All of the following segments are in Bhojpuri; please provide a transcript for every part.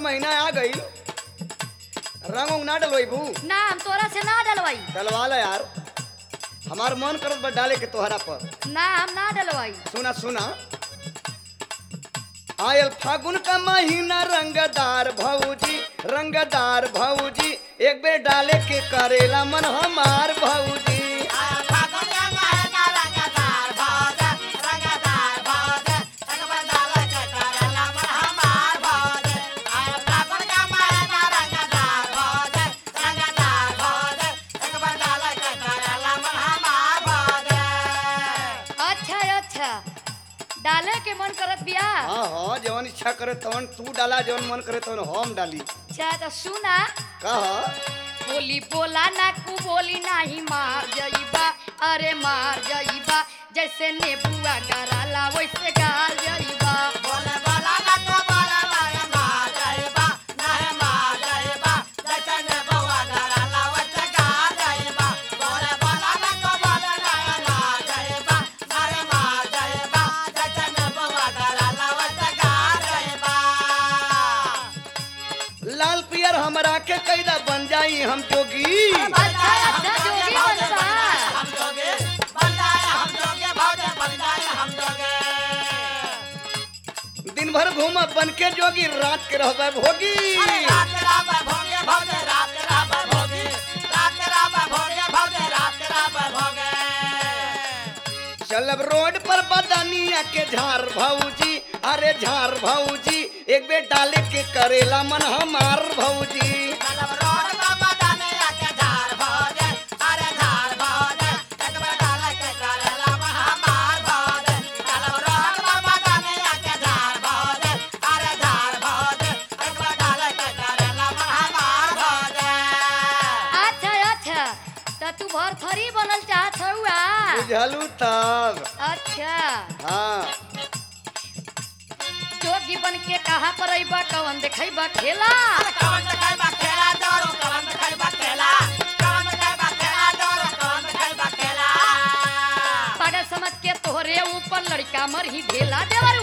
महीना आ गई रंग उंग ना डलवाइबू ना हम तोरा से ना डलवाई डलवा ला यार हमार मन करत बा डाले के तोहरा पर ना हम ना डलवाई सुना सुना आयल फागुन का महीना रंगदार भौजी रंगदार भौजी एक बेर डाले के करेला मन हमार भौजी अच्छा अच्छा डाले के मन करत बिया हाँ हाँ जवन इच्छा करे तवन तू डाला जवन मन करे तवन हम डाली अच्छा तो सुना कह बोली बोला ना कु बोली नाही मार जइबा अरे मार जइबा जैसे नेबुआ गराला वैसे गाल जइबा लाल पियर हमरा के कैदा बन जाई हम जोगी अच्छा अच्छा जोगी बनबा दिन भर घूम बन के जोगी रात के रहबे भोगी चलब रोड पर बदनिया के झार भौजी अरे झार भौजी एक बेर डाले के करेला मन हमार भौजी अच्छा अच्छा तो तू भर थरी बनल चाहत हउआ बुझलू तब अच्छा हाँ जोगी बन के कहा पर अइबा कवन देखैबा खेला पागल समझ के तोहरे ऊपर लड़का मर ही ढेला देवरू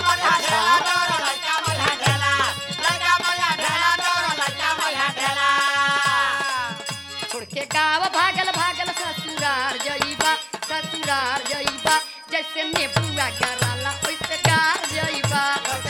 छोड़ के गाँव भागल भागल ससुरार जइबा ससुरार जइबा जैसे नेबुआ गराला वैसे गार जइबा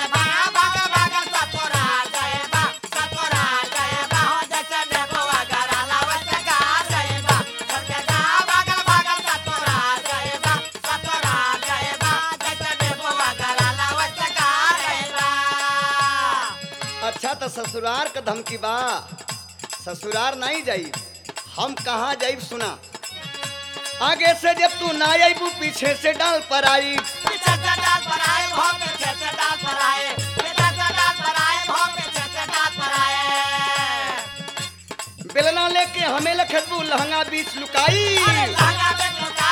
अच्छा तो ससुरार का धमकी बा ससुरार नहीं जाई हम कहाँ जाइब सुना आगे से जब तू ना आईबू पीछे से डाल पर आई बेलना लेके हमें लखबू लहंगा बीच लुकाई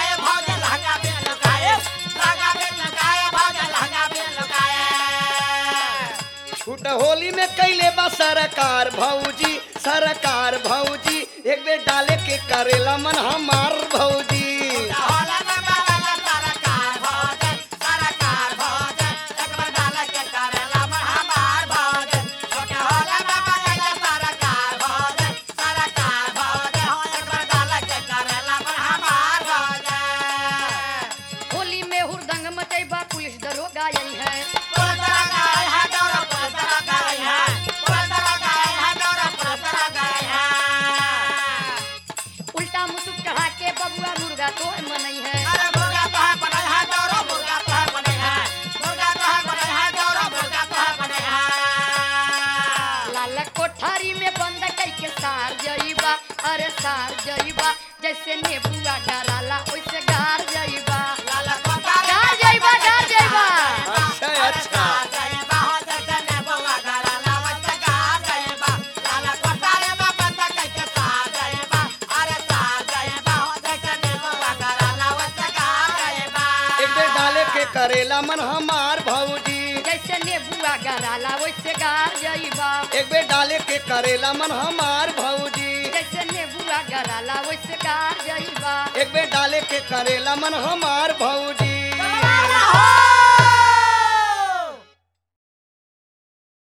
छूट होली में कैले बा सरकार भौजी सरकार भौजी एक बेर डाले के करेला मन हमार भौजी होली में हुरदंग मचैबा पुलिस दरोगा आई है उल्टा मुसुक चढ़ा के बबुआ मुर्गा तो मनई है लाल कोठारी में बंद कई के सार जइबा अरे सार जइबा जैसे नेबुआ गराला वैसे गार जइबा गार जइबा गार जइबा अच्छा अच्छा एक बेर डाले के करेला मन हमार भौजी जैसे नेबुआ गराला वैसे गार जइबा एक बेर डाले के करेला मन हमार भौजी जैसे नेबुआ गराला वैसे गार जइबा एक बेर डाले के करेला मन हमार भौजी